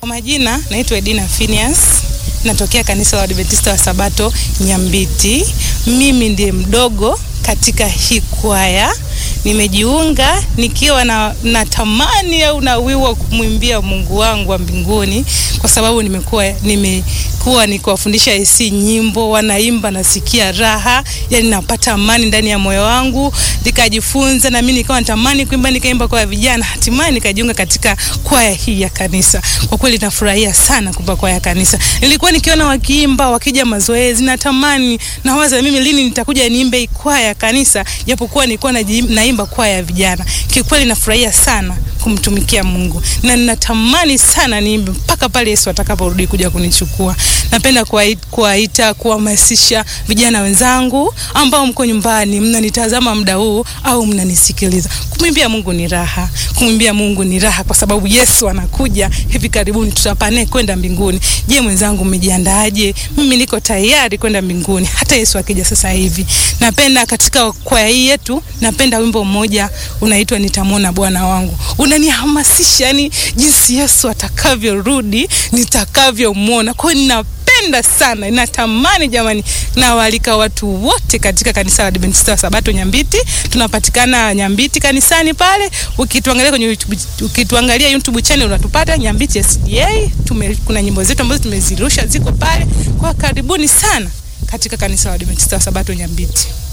Kwa majina naitwa Edina Phineas, natokea kanisa la Adventista wa Sabato Nyambiti. Mimi ndiye mdogo katika hii kwaya. Nimejiunga nikiwa na natamani au na wiwa wa kumwimbia Mungu wangu wa mbinguni, kwa sababu nimekuwa nimekuwa nikiwafundisha AC nyimbo, wanaimba, nasikia raha, yani napata amani ndani ya moyo wangu. Nikajifunza na mimi nikawa natamani kuimba, nikaimba kwa vijana, hatimaye nikajiunga katika kwaya hii ya kanisa. Kwa kweli nafurahia sana kuimba kwaya ya kanisa. Nilikuwa nikiona wakiimba, wakija mazoezi, natamani nawaza mimi lini nitakuja niimbe kwaya ya kanisa, japokuwa nilikuwa naimba kwaya ya vijana. Kiukweli nafurahia sana kumtumikia Mungu na ninatamani sana niimbe mpaka pale Yesu atakaporudi kuja kunichukua. Napenda kuwaita, kuhamasisha vijana wenzangu ambao mko nyumbani mnanitazama muda huu au mnanisikiliza. Kumwimbia Mungu ni raha, kumwimbia Mungu ni raha kwa sababu Yesu anakuja hivi karibuni, tutapane kwenda mbinguni. Je, mwenzangu, umejiandaaje? Mimi niko tayari kwenda mbinguni hata Yesu akija sasa hivi. Napenda katika kwaya hii yetu, napenda wimbo mmoja unaitwa nitamwona Bwana wangu unanihamasisha yani jinsi Yesu atakavyorudi nitakavyomwona. Kwa hiyo ninapenda sana, natamani jamani, nawaalika watu wote katika kanisa la Adventista wa Sabato Nyambiti. Tunapatikana Nyambiti kanisani pale, ukituangalia kwenye YouTube, ukituangalia YouTube channel unatupata Nyambiti SDA. Tume, kuna nyimbo zetu ambazo tumezirusha ziko pale, kwa karibuni sana katika kanisa la Adventista wa Sabato Nyambiti.